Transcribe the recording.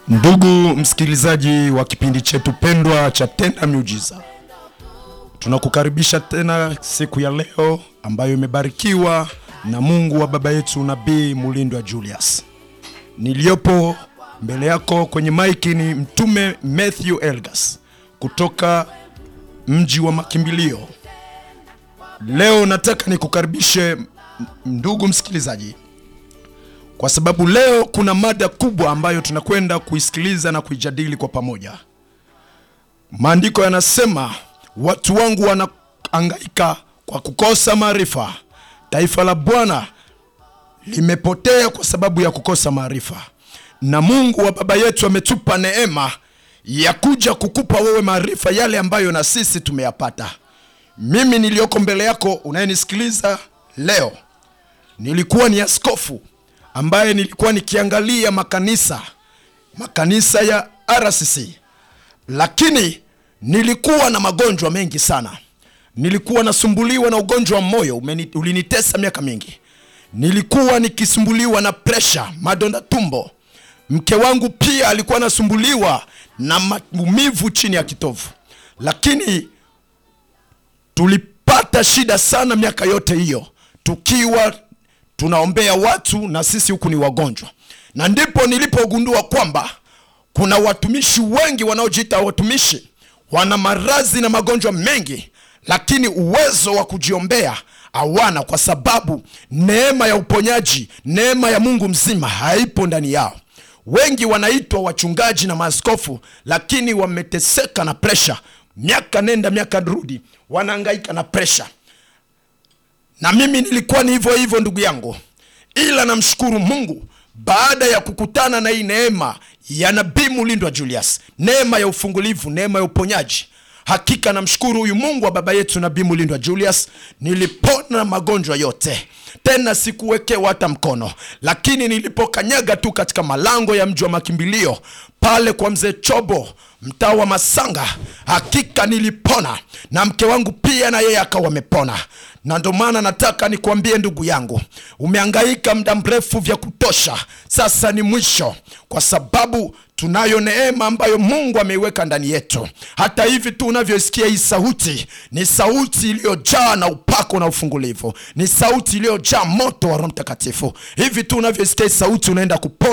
Ndugu msikilizaji wa kipindi chetu pendwa cha Tenda Miujiza, tunakukaribisha tena siku ya leo ambayo imebarikiwa na Mungu wa baba yetu Nabii Mulindwa Julius. Niliyopo mbele yako kwenye maiki ni Mtume Matthew Elgas kutoka mji wa makimbilio. Leo nataka nikukaribishe ndugu msikilizaji kwa sababu leo kuna mada kubwa ambayo tunakwenda kuisikiliza na kuijadili kwa pamoja. Maandiko yanasema watu wangu wanahangaika kwa kukosa maarifa, taifa la Bwana limepotea kwa sababu ya kukosa maarifa. Na Mungu wa baba yetu ametupa neema ya kuja kukupa wewe maarifa yale ambayo na sisi tumeyapata. Mimi niliyoko mbele yako unayenisikiliza leo, nilikuwa ni askofu ambaye nilikuwa nikiangalia makanisa makanisa ya RCC, lakini nilikuwa na magonjwa mengi sana. Nilikuwa nasumbuliwa na ugonjwa wa moyo umeni, ulinitesa miaka mingi. Nilikuwa nikisumbuliwa na presha, madonda tumbo. Mke wangu pia alikuwa anasumbuliwa na maumivu chini ya kitovu, lakini tulipata shida sana miaka yote hiyo tukiwa tunaombea watu na sisi huku ni wagonjwa, na ndipo nilipogundua kwamba kuna watumishi wengi wanaojiita watumishi wana maradhi na magonjwa mengi, lakini uwezo wa kujiombea hawana, kwa sababu neema ya uponyaji, neema ya Mungu mzima haipo ndani yao. Wengi wanaitwa wachungaji na maaskofu, lakini wameteseka na presha, miaka nenda miaka rudi, wanahangaika na presha na mimi nilikuwa ni hivyo hivyo ndugu yangu, ila namshukuru Mungu baada ya kukutana na hii neema ya Nabii Mulindwa Julius, neema ya ufungulivu, neema ya uponyaji. Hakika namshukuru huyu Mungu wa baba yetu Nabii Mulindwa Julius, nilipona magonjwa yote, tena sikuwekewa hata mkono. Lakini nilipokanyaga tu katika malango ya mji wa makimbilio pale kwa mzee Chobo, mtaa wa Masanga, hakika nilipona, na mke wangu pia na yeye akawa amepona na ndo maana nataka nikuambie ndugu yangu, umehangaika muda mrefu vya kutosha, sasa ni mwisho, kwa sababu tunayo neema ambayo Mungu ameiweka ndani yetu. Hata hivi tu unavyosikia hii sauti, ni sauti iliyojaa na upako na ufungulivu, ni sauti iliyojaa moto wa Roho Mtakatifu. Hivi tu unavyosikia hii sauti, unaenda kupona